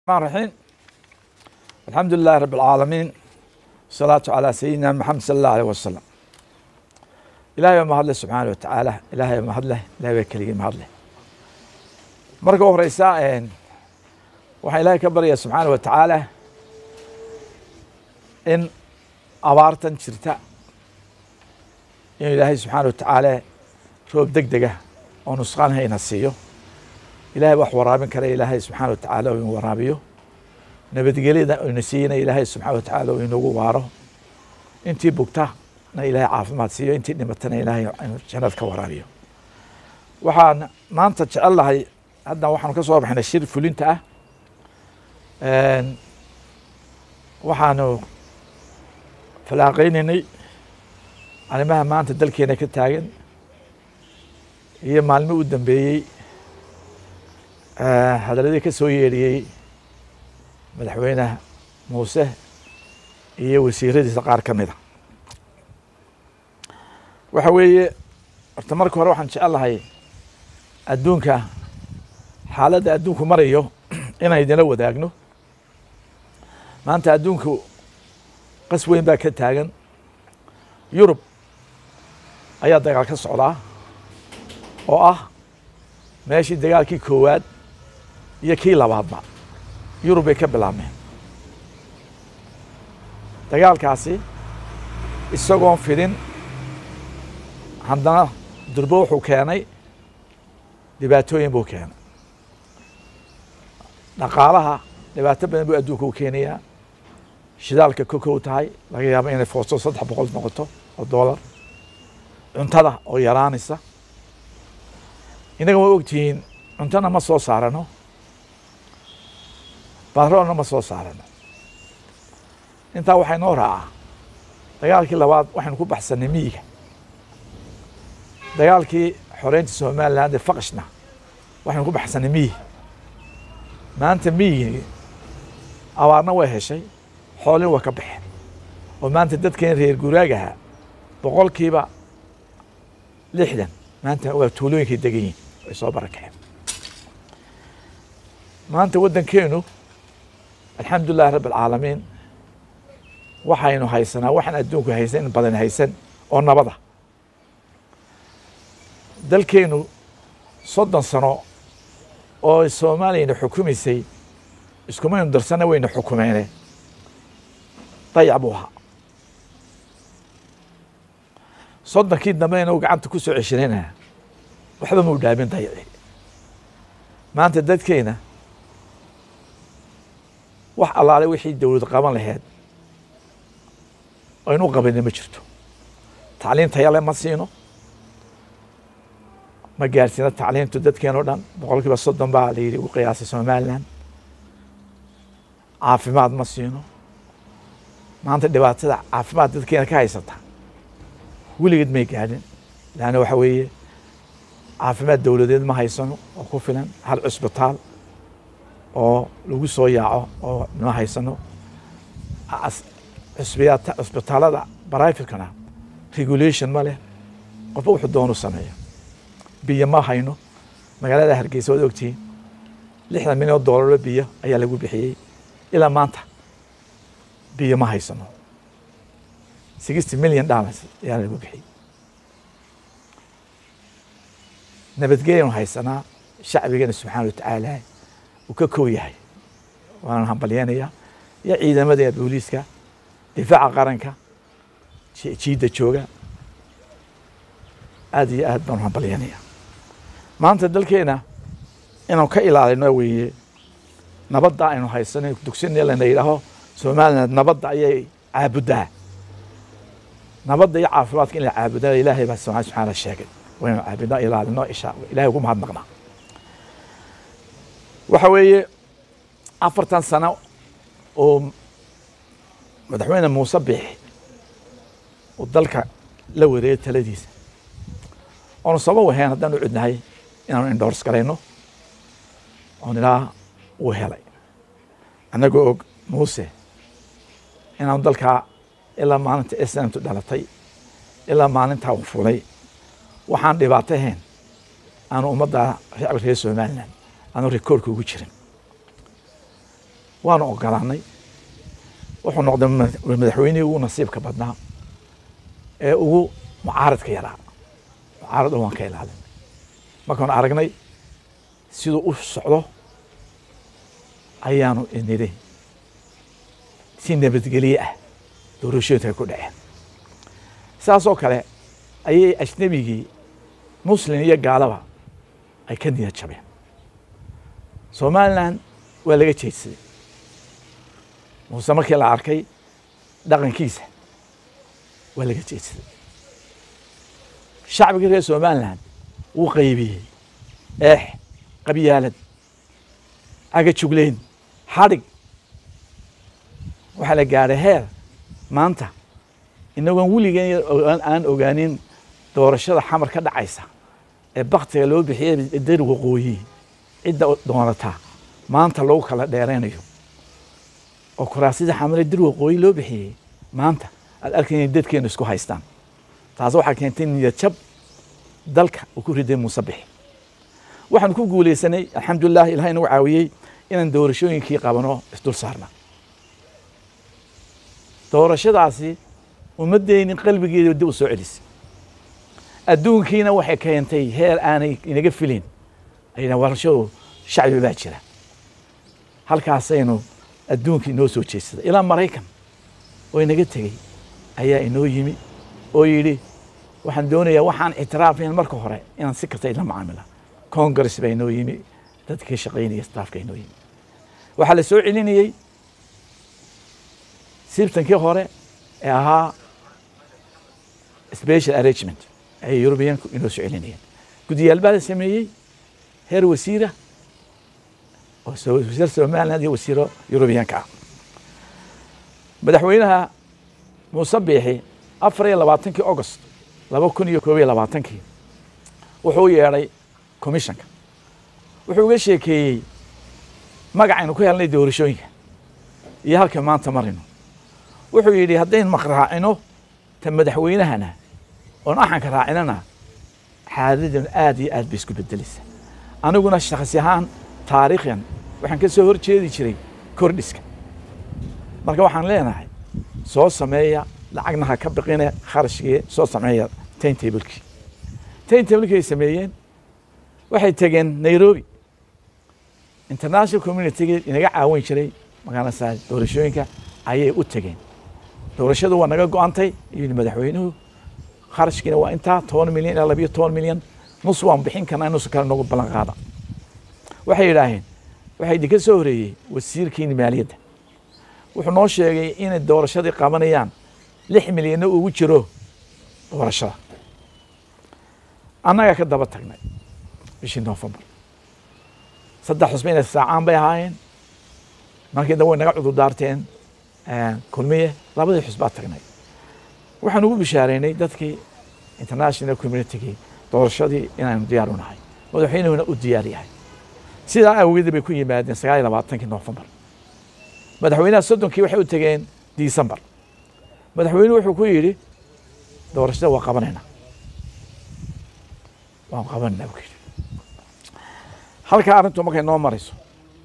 الرحمن الرحيم الحمد لله رب العالمين والصلاة على سيدنا محمد صلى الله عليه وسلم ilaahay baa mahadle subxaana wa tacaala ilaahay baa mahadleh ilahay baa keligii mahadleh marka u horeysa waxaan ilaahay ka baryaa subxaana wa tacaala in abaartan jirta inuu ilaahay subxaana wa tacaala roob deg dega oo nusqaan hayna siiyo ilahay wax waraabin kara ilaahay subxaana wa tacaala oo inu waraabiyo nabadgelyada ina siiyana ilaahay subxaana wa tacaala oo inagu waaro intii bugta na ilaahay caafimaad siiyo intii dhimatana ilaahay jannad ka waraabiyo waxaan maanta jecel lahay hadda waxaanu ka soo baxnay shir fulinta ah waxaanu falaaqeynaynay arrimaha maanta dalkeena ka taagan iyo maalmo u dambeeyey hadaladii ka soo yeedhiyey madaxweyne muuse iyo wasiiradiisa qaar ka mida waxa weeye horta marka hore waxaan jecel lahay adduunka xaaladda adduunku marayo inaan idinla wadaagno maanta adduunku qas weyn baa ka taagan yurub ayaa dagaal ka socdaa oo ah meeshii dagaalkii koowaad iyo kii labaadba yurub bay ka bilaabmeen dagaalkaasi isagoon fidin haddana durbo wuxuu keenay dhibaatooyin buu keenay dhaqaalaha dhibaato badan buu adduunka u keenayaa shidaalka kokow tahay laga yaabo inay foosto saddex boqol noqoto oo doolar cuntada oo yaraanaysa innaga waa ogtihiin cuntona ma soo saarano batroolna ma soo saarano intaa waxay noo raacaa dagaalkii labaad waxaynu ku baxsanay miyiga dagaalkii xoreynta somaliland ee faqishna waxaynu ku baxsanay miyi maanta miyigii abaarna way heshay xoolin waa ka baxeen oo maanta dadkeen reer guraagaha boqolkiiba lixdan maanta waa tuulooyinkay degan yihin ay soo barakaceen maanta waddankeenu alxamdu lilahi rabb alcaalamiin waxaynu haysanaa waxaan adduunku haysan in badan haysan oo nabada dalkeenu soddon sano oo soomaaliyana xukumaysay iskumaynu darsana wayna xukumeene dayac buu ahaa soddonkii dambeyna u gacanta ku soo ceshanayna waxba mau dhaamin dayaci maanta dadkeena wax allaale wixii dowlad qaban laheyd aynu qabani ma jirto tacliin tayale ma siino ma gaarsiina tacliintu dadkeen o dhan boqol kiiba soddon baa la yidhi ugu qiyaasay somaliland caafimaad ma siino maanta dhibaatada caafimaad dadkeena ka haysata weligeed may gaadhin laanna waxa weeye caafimaad dowladeed ma haysano oo ku filan hal cusbitaal oo lagu soo yaaco oo ma haysano cusbitaalada brivatekana regulation ma leh qofba wuxuu doonu sameeyo biyo ma hayno magaalada hargeysa waad ogtihiin lixdan milyan oo doolaro biyo ayaa lagu bixiyey ilaa maanta biyo ma haysano sixty million dollars ayaa lagu bixiyey nabadgelyanu haysanaa shacbigana subxaana wa tacaala uu ka kow yahay waana hambalyeenaya iyo ciidamada booliiska difaaca qaranka jiidda jooga aad iyo aad baanu hambalyanaya maanta dalkeena inaan ka ilaalino weeye nabadda aynu haysano dugsinee lana yidhaaho somaliland nabadda ayay caabuddaa nabadda iyo caafimaadka in la caabudaa ilaahay baa subxana subxaana sheegay waynu caabudnaa ilaalino isha ilahay ugu mahadnaqnaa waxa weeye afartan sano oo madaxweyne muuse biixi uu dalka la wareegay taladiisa oonu sabab ahayn haddaan u cudnahay inaanu indhoors garayno oon ilaa uu helay annagoo og muuse inaanu dalkaa ilaa maalinta islamtu dhalatay ilaa maalintaa uu fulay waxaan dhibaato ahayn aanu ummadda shacbi reer somaliland aanu rikoorka ugu jirin waanu ogolaanay wuxuu noqday madaxweynihii ugu nasiibka badnaa ee ugu mucaaradka yaraa mucaarad waan ka ilaalin markaanu aragnay siduu u socdo ayaanu nidhi si nabadgelye ah doorashooyinka ay ku dhaceen saasoo kale ayay ajnebigii muslim iyo gaalaba ay ka niyad jabeen somalilan waa laga jeedsaday muuse markii la arkay dhaqankiisa waa laga jeedsaday shacbigii reer somalilan wuu qaybiyey eex qabyaalad cagajugleyn xadhig waxaa la gaadhay heer maanta inagoon weligeen aan ogaanin doorashada xamar ka dhacaysa ee baktiga loo bixiyey dar waqooyi cidda doonataa maanta lagu kala dheeraynayo oo kuraasidii xamare dir waqooyi loo bixiyey maanta aad arkaya dadkeenu isku haystaan taas waxaa keentay niyad jab dalka uu ku riday muuse bixi waxaanu ku guulaysanay alxamdulilah ilahay inagu caawiyey inaan doorashooyinkii qabano isdul saarna doorashadaasi ummadeynin qalbigeeda dib u soo celisay adduunkiina waxay keentay heer aanay inaga filin ayna warashadu shacbi baa jira halkaasaynu adduunka inoo soo jeedsaday ilaa maraykan oo inaga tegey ayaa inoo yimi oo yidhi waxaan doonayaa waxaan ictiraafayn marka hore inaan si kasta ila macaamila congress baa inoo yimi dadkii shaqaynaya staafka inoo yimi waxaa la soo celinayey sibtankii hore ee ahaa special arrangement ayay yurubiyaanku inoo soo celinayeen guddiyaal baa la sameeyey heer wasiira oo wasiir somaliland iyo wasiiro yurubiyaanka ah madaxweynaha muuse biixi afar iyo labaatankii august laba kun iyo koob iyo labaatankii wuxuu u yeedhay commissionka wuxuu uga sheekeeyey magacaynu ku helnay doorashooyinka iyo halka maanta marayno wuxuu yidhi haddaynu maqraacino ta madaxweynahana oon axanka raacinana xaaladan aad iyo aad bay isku bedelaysa aniguna shakhsi ahaan taariikhyan waxaan ka soo hor jeedi jiray kordhiska marka waxaan leenahay soo sameeya lacagna ha ka biqine kharashkii soo sameeya tain tablekii tain tablekii ay sameeyeen waxay tegeen nairobi international communitygii inaga caawin jiray magaalasa doorashooyinka ayay u tegeen doorashadu waa naga go-antay yidhi madaxweynuhu kharashkiina waa intaa toban milyan ilaa labiyo toban milyan nus waan bixin karnaa nus kale nagu ballan qaada waxay yidhaaheen waxaa idinka soo horeeyey wasiirkiini maaliyadda wuxuu noo sheegay inay doorashadii qabanayaan lix milyanna ugu jiro doorashada annagaa ka daba tagnay bishii novembar saddex xusba inay saacaan bay ahaayeen markii dambe way naga cudur daarteen kulmiye labadii xusbaa tagnay waxaan ugu bishaareynay dadkii international communitygii doorashadii inaanu diyaar u nahay madaxweynuhuna u diyaar yahay sidaa awgeed bay ku yimaadeen sagaal iyo labaatankii novembar madaxweynaha soddonkii waxay u tegeen december madaxweynuhu wuxuu ku yidhi doorashada waa qabanayna waan qabanayna buu yidhi halkaa arrintu markay noo marayso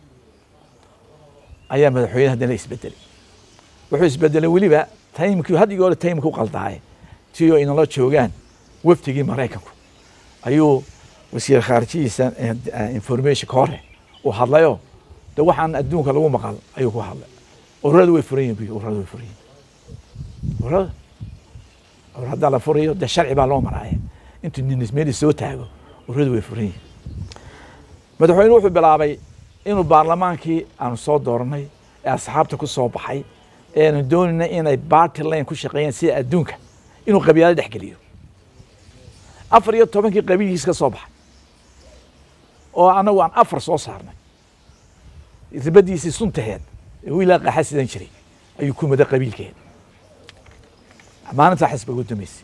ayaa madaxweyne haddana isbedelay wuxuu isbedelay weliba taymkii hadigii hore taymka u qaldaaye si oo inala joogaan wafdigii maraykanku ayuu wasiir khaarijihiisa informationka hore uu hadlayo de waxaan adduunka lagu maqal ayuu ku hadlay ururadu way furan yihin ururadu way furan yihin ururada urur haddaa la furayo de sharci baa loo maraaya intuu ninismeeli soo taago ururadu way furan yihin madaxweyne wuxuu bilaabay inuu baarlamaankii aanu soo dooranay ee asxaabta ku soo baxay eanu doonayna inay barty lane ku shaqeeyaan sida adduunka inuu qabiilada dhex geliyo afar iyo tobankii qabiilkiis ka soo baxay oo anagu aan afar soo saarnay ribadiisii suntaheed ee wiilaa qaxa sidan jiray ayuu ku mada qabiilkeed maalintaa xisba ugu dambeysay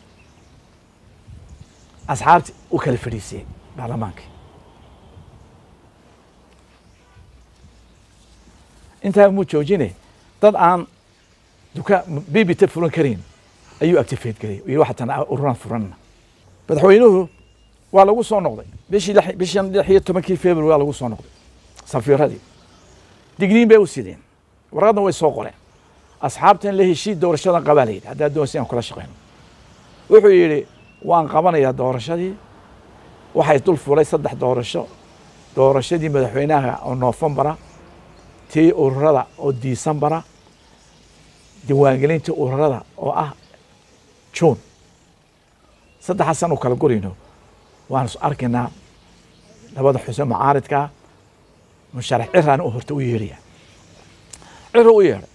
asxaabti u kala fadhiisiyey baarlamaankii intaa muu joojine dad aan duka bibita furan karin ayuu activate gelay iyo waxatan ururaan furanna madaxweynuhu waa lagu soo noqday bishii bishan lix iyo tobankii february waa lagu soo noqday safiiradii digniin bay u sideen warqadna way soo qoreen asxaabtan la heshii doorashadan qabaa la yidhi haddaa doonaysa inaan kula shaqeyno wuxuu yidhi waan qabanayaa doorashadii waxay dul fulay saddex doorasho doorashadii madaxweynaha oo noofembara tii ururada oo diisembara diiwaangelintii ururada oo ah juun saddexaas u kala gurayno waan is arkaynaa labada xuseen mucaaridkaa musharax ciraan u horta u yeedhaya cira u yeedhay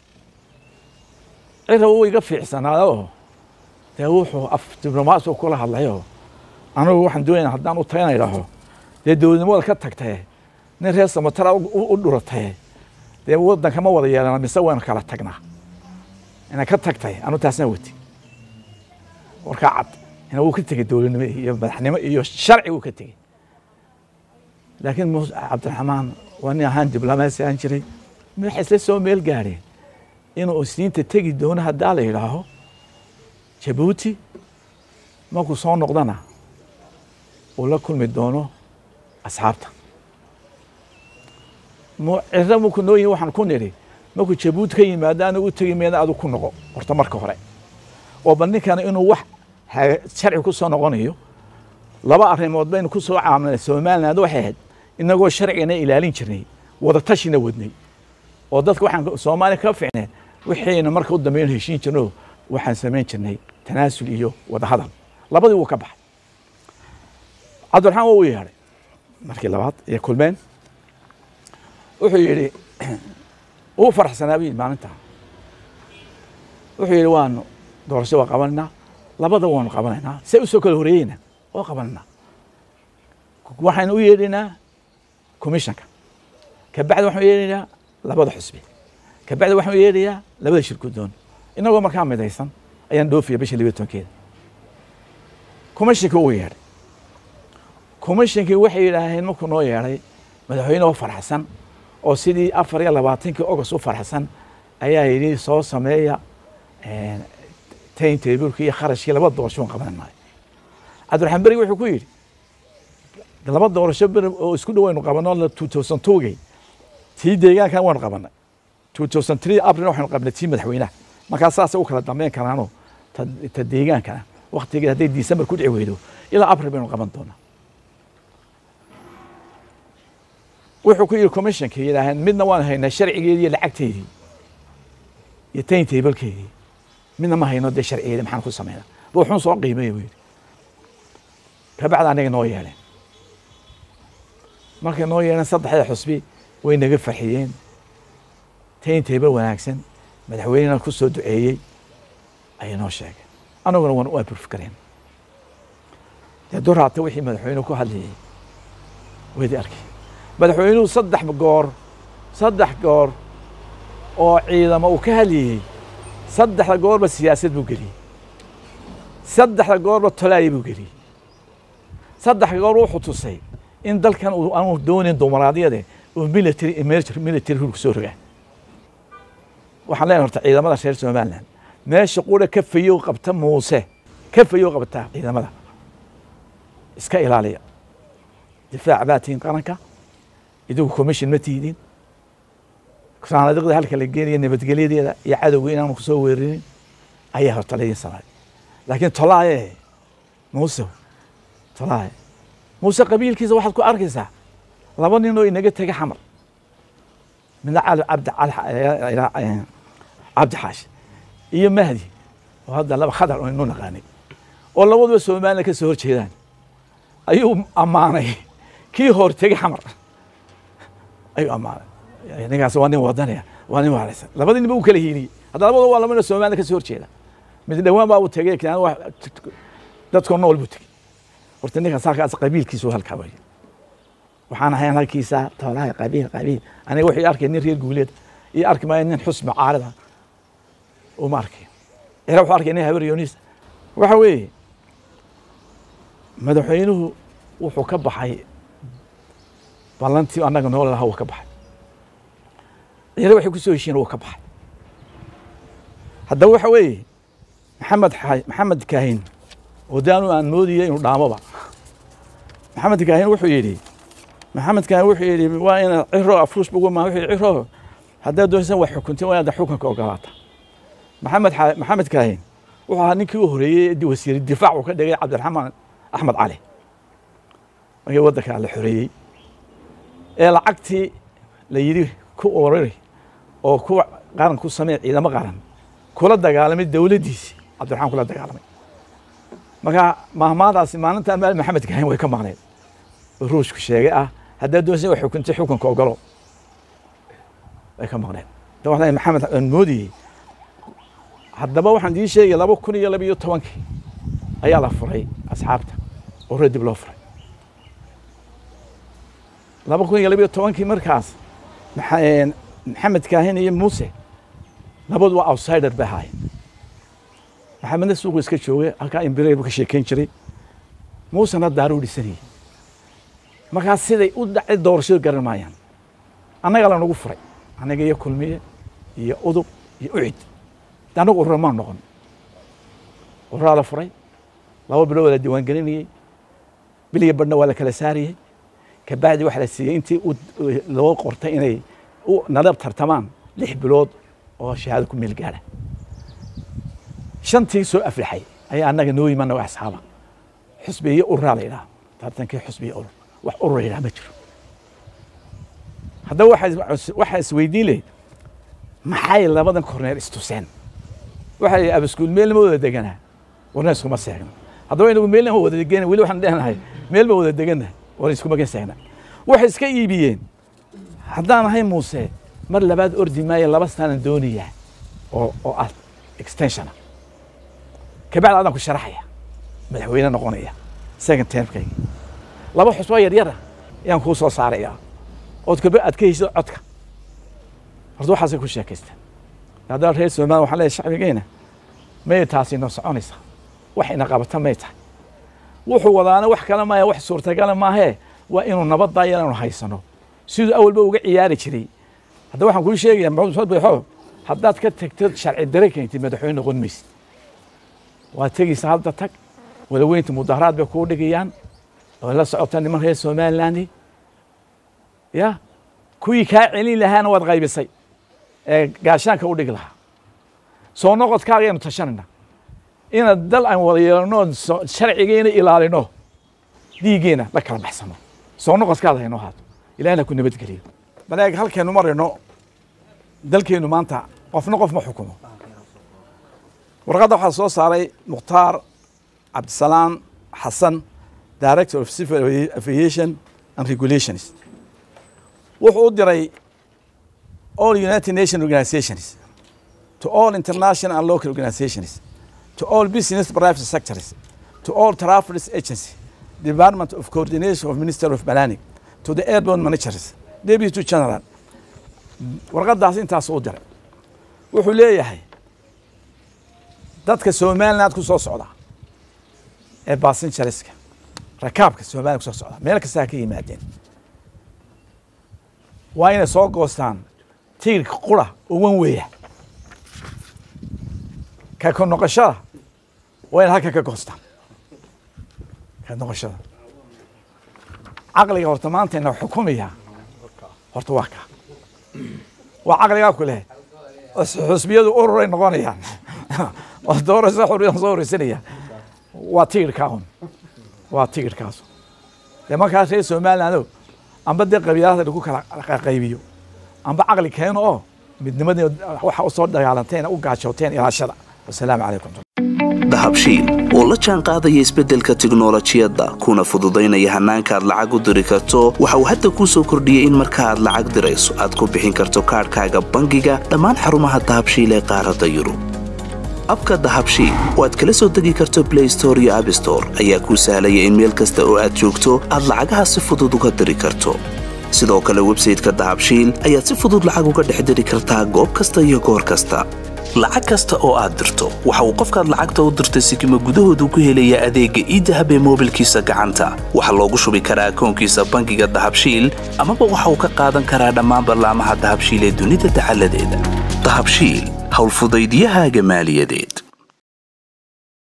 cira wuu iga fiicsanaada oo dee wuxuu af diblomaasi kula hadlayoo anigu waxaan doonayna haddaan u tagana idhaaho dee dowladnimada ka tagtee nin reer samatara u dhuratee dee waddanka ma wada yeelana mise waynu kala tagnaa ina ka tagtay anu taasna wati warkaa cad ina wuu ka tegey dowladnimo iyo madaxnimo iyo sharci wuu ka tegey laakiin mus cabdiraxmaan waa nin ahaan diblomaasi aan jiray waxay isla soo meel gaadheen inuu isniinta tegi doono haddaa la yidhaaho jabuuti markuu soo noqdana uu la kulmi doono asxaabta ciro markuu noo yihi waxaan ku nidhi markuu jabuuti ka yimaado anigu u tegi mayna adu ku noqo horta marka hore oo bal ninkana inuu wax sharci ku soo noqonayo laba arrimood baynu ku soo caamilnay somaliland waxay ahayd inagoo sharcigana ilaalin jirnay wada tashina wadnay oo dadka waxaan soomaaliya ka ficneen wixiina marka u dambeyn heshiin jirno waxaan samayn jirnay tanaasul iyo wada hadal labadii wuu ka baxay cabdiraxmaan waa u yeedhay markii labaad iyo kulmeen wuxuu yidhi uu faraxsanaa bu yidhi maalinta wuxuu yidhi waanu doorasho waa qabanaynaa labada waanu qabanaynaa see usoo kala horeeyeyna waa qabanaynaa waxaynu u yeedhaynaa commissionka kabacdi waxaan u yeedhaynaa labada xusbi kabacdi waxaan u yeedhayaa labada shirkudoon inagoo markaa midaysan ayaan dhoofiya bisha libiya tobankeeda commissionkii uu yeedhay commissionkii waxay yidhaaheen markuu noo yeedhay madaxweyne oo faraxsan oo sidii afar iyo labaatankii august u faraxsan ayaa yidhi soo sameeya tayn tablki iyo kharashkii laba doorasho waan qabananayo cabdiraxmaan berig wuxuu ku yidhi laba doorasho ber oo isku dhawaynu qabano two thousand twogey tii deegaankan waanu qabanay two thousand three april waxaynu qabnay tii madaxweynaha markaa saasay u kala dambeyn karaanoo ta deegaankana waktigeed hadday december ku dhici weydo ilaa april baynu qaban doonaa wuxuu ku yidhi commissionka yidhaaheen midna waan haynaa sharcigeedii iyo lacagteedii iyo tayn tablekeedii midna ma hayno dee sharcigeedii maxaan ku sameynaa ruuxun soo qiimeeya buu yidhi kabacdi anaga noo yeeleen markay noo yeeleen saddexda xusbi way naga farxiyeen tayn table wanaagsan madaxweynena ku soo duceeyey ayay noo sheegeen anaguna waan u abruf kareen dee duraata wixii madaxweynuhu ku hadlayay waydi arkay madaxweynuhu saddex goor saddex goor oo ciidamo uu ka hadlayey saddexda goorba siyaasad buu geliyey saddexda goorba tolaaya buu geliyey saddex goor wuxuu tusay in dalkan aanu doonayn dumaraadiyade uu military emerger military hulku soo rogaa waxaan leenahay horta ciidamada reer somaliland meesha qura ka fayow qabta muuse ka fayow qabta ciidamada iska ilaaliya difaac baa tihiin qaranka idigu commission ma tiidin saanadiqda halka la geenaya nabadgelyadeeda iyo cadowga inaanu kusoo weerinin ayaa horta laydin samay laakiin tolaaye muuse tolaaye muuse qabiilkiisa waxaad ku arkaysaa laba nin oo inaga tega xamar midna cali cabdi cabdi xaashi iyo mahdi oo hadda laba khadar oo inu naqaanay oo labaduba somaliland ka soo horjeedaan ayuu ammaanay kii hor tegey xamar ayuu ammaanay ninkaas waa nin wadanaya waa nin waaraysan labadii ninba uu kala hiiliyey hadda labadoo waa laba nin somaliland ka soo horjeeda mid dhawaan baa uu tegey dadkoo nool buu tegey horta ninkaas halkaas qabiilkiisu halkaa waye waxaan ahayn halkiisa toolaha qabiil qabiil aniga wuxuu arkay nin reer guuleed iyo arki maayo nin xusmi caarida uma arkayo cira wuxuu arkay nin habar yonis waxa weeye madaxweynuhu wuxuu ka baxay ballantii annaga nool lahaa wuu ka baxay cira waxay ku soo heshiin wuu ka baxay haddaba waxa weeye maxamed maxamed kaahin oo daanu aan moodaya inuu dhaamoba maxamed kaahin wuxuu yidhi maxamed kaahin wuxuu yidhi waa ina ciro afuus bugu ma wuxuu yidhi ciro haddaad doonaysan wax xukuntin waa inaad xukunka ogolaata maxamed maxamed kaahin wuxuu ahaa ninkii u horeeyey wasiir difaac uu ka dhigay cabdiraxmaan axmed cali markii waddanka la xoreeyey ee lacagtii la yidhi ku orari oo ku qaran ku samee ciidamo qaran kula dagaalamay dowladdiisi cabdiraxmaan kula dagaalamay marka mahmaadaasi maalinta maal maxamed kaahin way ka maqneed oo ruushku sheegay ah haddaad doonaysan wax xukuntay xukunka ogolo way ka maqneed da waxaan maxamed aan moodiyey haddaba waxaan idiin sheegay laba kun iyo laba iyo tobankii ayaa la furay asxaabta oo reer dib loo furay laba kun iyo laba iyo tobankii markaas maxamed kaahin iyo muuse labadu waa outsider bay ahaayeen maxamedna suuqu iska joogay halkaa imbirey buu ka sheekeyn jiray muusena daaruu dhisanayey markaas siday u dhacay doorashadu garan maayaan annaga lanagu furay annaga iyo kulmiye iyo udub iyo ucid de annagu urura maan noqon ururaa la furay laba bilood waa la diiwaangelinayey biliga badhna waa la kala saarayey kabacdi waxa la siiyey intii loo qortay inay nala tartamaan lix bilood oo shahaado ku meel gaara shantii soo aflaxay ayaa annaga noo yimana waa asxaaba xusbi iyo ururaa la yidhaha tartankii xusbi iyo urur wax urur la yidhaha ma jiro haddaba waxaa isweydiin lahayd maxay labadan korneer istuseen waxaa yidhi abaskuul meelna ma wada deganaa warna iskuma seegna haddaba inagu meelna ma wada degana weli waxaan dhehnahay meel ma wada degannahay warna iskuma gan seegna waxay iska iibiyeen haddaan ahay muuse mar labaad ordi maayo laba sanaan doonayaa oo oo ah extensiona kabacdi adaan ku sharaxaya madaxweyne noqonaya second termkayga laba xusboo yaryara ayaan kuu soo saaraya ood kaba aad ka heysid codka horta waxaasay ku sheekaystaan haddana reer somaliya waxaan leeyahay shacbigeena may taasi inoo soconaysaa wax ina qabata may tahay wuxuu wadaana wax kale maahe wax suurtagala maahee waa inuu nabaddaa inaanu haysano siduu awalba uga ciyaari jiray hadda waxaan kuu sheegaya maxamed bayxo haddaad ka tagtid sharci dare keentid madaxweyne noqon maysid waa tegaysa hadda tag walaweynta mudaharaad bay kuu dhigayaan oo la socota niman reer somaliland ya kuwii kaa celin lahaana waad qaybisay ee gaashaanka u dhigi lahaa soo noqodkaaga ayanu tashanayna inaad dal aan wada yeelano sharcigeena ilaalino dhiiggeena la kala baxsano soo noqodkaada haynoo haato ilahina ku nabadgeliyo baleeg halkaynu marayno dalkeennu maanta qofna qof ma xukumo warqadda waxaa soo saaray mukhtaar cabdisalaam xasan director of civil aviation and regulations wuxuu u diray all united nation organizations to all international and local organizations to all business private sectors to all traffic agency department of coordination of minister of planning to the airborne managers deputy general warqadaas intaas u diray wuxuu leeyahay dadka somaliland ku soo socda ee basinjariska rakaabka somaliland kusoo socda meel kastaa ka yimaadeen waa inay soo goostaan tigirka qura oo wan weeya ka ka noqoshada waa inay halkan ka goostaan ka noqoshada caqliga horta maanta ina xukumaya horta waa ka waa caqligaa ku leh xusbiyadu ururay noqonayaan oo doorasho xurriyan soo horeysanaya waa tigirkaa un waa tigirkaas dee markaas reer somaliland amba dee qabiilada lagu kala qaybiyo amba caqli keeno oo midnimadii waxa u soo dagaalanteen u gaajooteen ilaashada wasalaamu calaykum dahabshiil oo la jaan qaadaya isbeddelka tiknolojiyadda kuna fududaynaya hannaanka aad lacag u diri karto waxa uu hadda kuu soo kordhiyey in marka aad lacag dirayso aad ku bixin karto kaadhkaaga bangiga dhammaan xarumaha dahabshiil ee qaaradda yurub abka dahabshiil oo aad kala soo degi karto blay store iyo abstore ayaa kuu sahlaya in meel kasta oo aad joogto aad lacagaha si fudud uga diri karto sidoo kale websayteka dahabshiil ayaad si fudud lacag uga dhex diri kartaa goob kasta iyo goor kasta lacag kasta oo aad dirto waxa uu qofkaad lacagta u dirtay sikima gudahoodu ku helayaa adeegga iidahab ee moobilkiisa gacanta waxaa loogu shubi karaa akoonkiisa bangiga dahabshiil amaba waxa uu ka qaadan karaa dhammaan ballaamaha dahabshiil ee dunida dacaladeeda dahabshiil howlfudaydiyahaaga maaliyadeed